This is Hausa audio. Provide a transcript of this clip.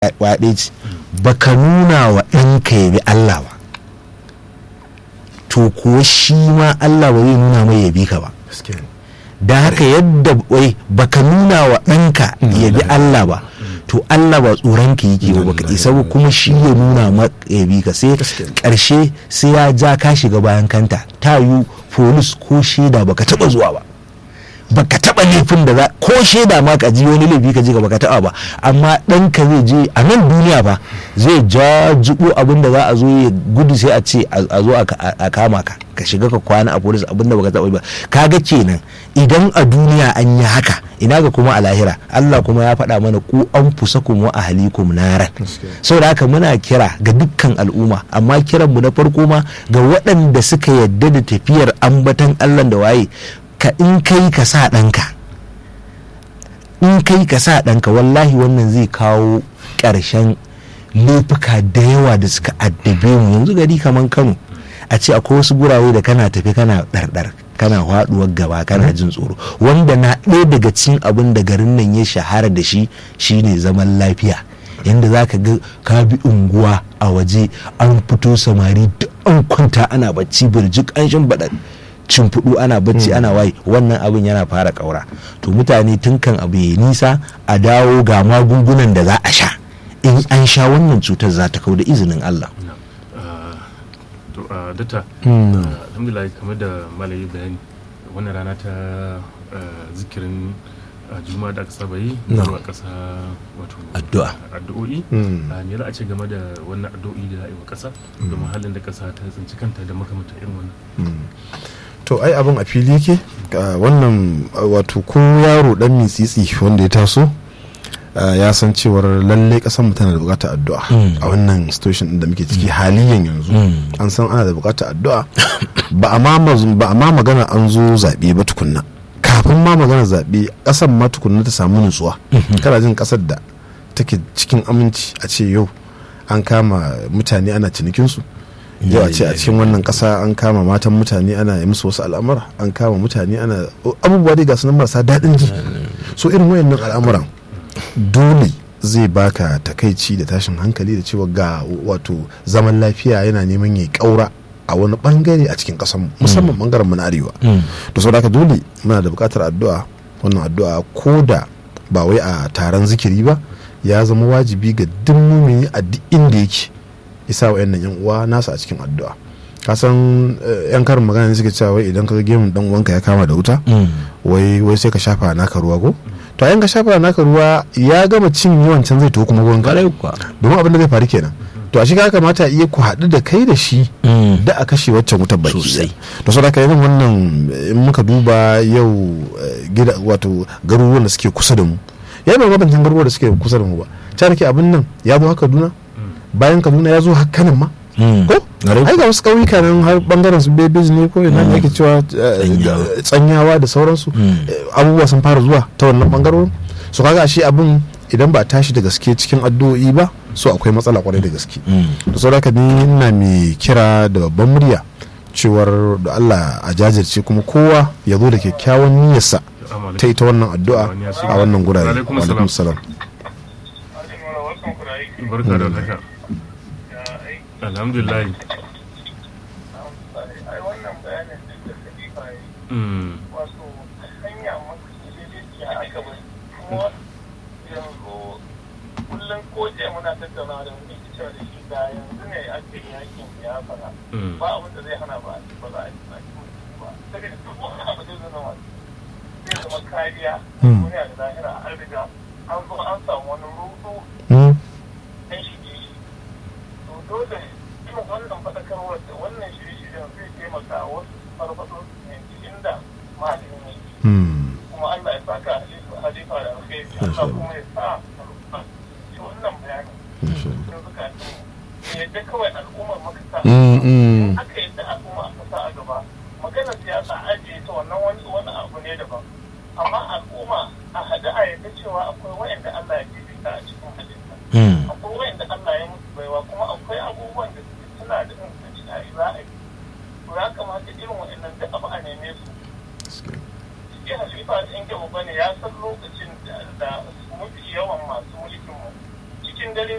kwaɗe ce baka nuna wa ɗanka ya bi Allah ba to kuwa shi ma Allah ba zai nuna mai ya bi ka ba da haka yadda wai baka nuna wa ɗanka ya bi Allah ba to Allah ba tsoron ka yake ba baka isa ba kuma shi ya nuna ma ya bi ka sai karshe sai ya ja ka shiga bayan kanta ta yi polis ko shaida baka taba zuwa ba baka taba laifin da za ko shaida ma ka ji wani laifi ka ji ka baka taba ba amma ɗanka zai je a nan duniya ba zai jajibo abin da za a zo ya gudu sai a ce a zo a kama ka ka shiga ka kwana a polis abin da baka taba ba kaga kenan idan a duniya an yi haka ina ga kuma a lahira Allah kuma ya faɗa mana ku an fusa kuma a halikum naran saboda haka muna kira ga dukkan al'umma amma kiranmu na farko ma ga waɗanda suka yadda da tafiyar ambatan Allah da waye ka in kai ka sa ɗanka in kai ka sa ɗanka wallahi wannan zai kawo ƙarshen laifuka da yawa da suka addabe mu yanzu gari kamar kano a ce akwai wasu gurawe da kana tafi kana ɗarɗar kana haɗuwar gaba kana jin tsoro wanda na ɗaya daga cikin abin da garin nan ya shahara da shi shine zaman lafiya yadda za ka ga ka bi unguwa a waje an fito samari duk an kwanta ana bacci birjik an shimbaɗa cimfudu ana bacci ana waye wannan abin yana fara ƙaura to mutane tun kan abu ya nisa a dawo ga magungunan da za a sha in an sha wannan cutar za ta kau da izinin Allah to a data alhamdulillah kamar da malayi bayani wannan rana ta zikirin juma'a da aka saba yi zuwa ƙasa wato addu'a addu'o'i me za a ce game da wannan addu'o'i da yi wa ƙasa domin halin da ƙasa ta tsinci kanta da makamata irin wannan to ai abin a fili yake wannan wato ko yaro dan mitsitsi wanda ya taso ya san cewar lalle kasan mu tana da bukatar addu'a a wannan situation da muke ciki haliyan yanzu an san ana da bukatar addu'a ba a ma magana an zo zaɓe ba tukunna kafin ma magana zaɓe ƙasar ma tukunna ta samu nutsuwa kana jin ƙasar da take cikin aminci a ce yau an kama mutane ana cinikinsu yau a ce a cikin wannan ƙasa an kama matan mutane ana yi musu wasu al'amura an kama mutane ana abubuwa dai ga sunan marasa daɗin ji so irin wayannan al'amuran dole zai baka takaici da tashin hankali da cewa ga wato zaman lafiya yana neman ya ƙaura a wani bangare a cikin kasan musamman bangaren mu na arewa to saboda haka dole muna da bukatar addu'a wannan addu'a ko da ba wai a taron zikiri ba ya zama wajibi ga duk mumini a duk inda yake isa wa yan uwa nasa a cikin addu'a ka san yan karin magana ne suke cewa wai idan ka ga gemun dan uwanka ya kama da wuta wai wai sai ka shafa naka ruwa ko to yan ka shafa naka ruwa ya gama cin yawan can zai to kuma gurin ka domin abin da zai faru kenan to a shiga kamata iya ku haɗu da kai da shi da a kashe waccan wutar baki sosai to saboda irin wannan in muka duba yau gida wato garuruwan da suke kusa da mu ya ba mabantan garuruwan da suke kusa da mu ba ta da ke abin nan ya zo haka kaduna bayan kaduna ya zo hakanan ma ko ai ga wasu ƙauyuka nan har bangaren su bebeji ne ko ina da ake cewa tsanyawa da sauransu abubuwa sun fara zuwa ta wannan bangarorin su kaga ashe abin idan ba tashi da gaske cikin addu'o'i ba so akwai matsala kwarai da gaske da saboda ni ina mai kira da babban murya cewar da Allah a jajirce kuma kowa ya zo da kyakkyawan niyyarsa ta ita wannan addu'a a wannan gurare alaikum salam barka da haka alhamdulillah wato hanya mafi aka bai kuma yanzu kullum ko ce muna tattauna da wani cewa da shi da yanzu ne ake yakin ya fara ba abin da zai hana ba ba za a yi tsaki ba daga duk wani abu da zai zama zai zama kariya duniya da lahira an riga an zo an samu wani rudu an shige shi to dole irin wannan faɗakarwar da wannan shirye-shiryen zai taimaka wasu farfaɗo inda malamin yake kuma Allah ya saka halifa da alkhairi Allah kuma ya sa shi wannan bayanin sun suka ce yadda kawai al'ummar maka sa aka yadda al'umma aka sa a gaba maganar siyasa ajiye ta wannan wani wani abu ne daban amma al'umma a haɗu a yadda cewa akwai wayanda Allah ya fifita a cikin halitta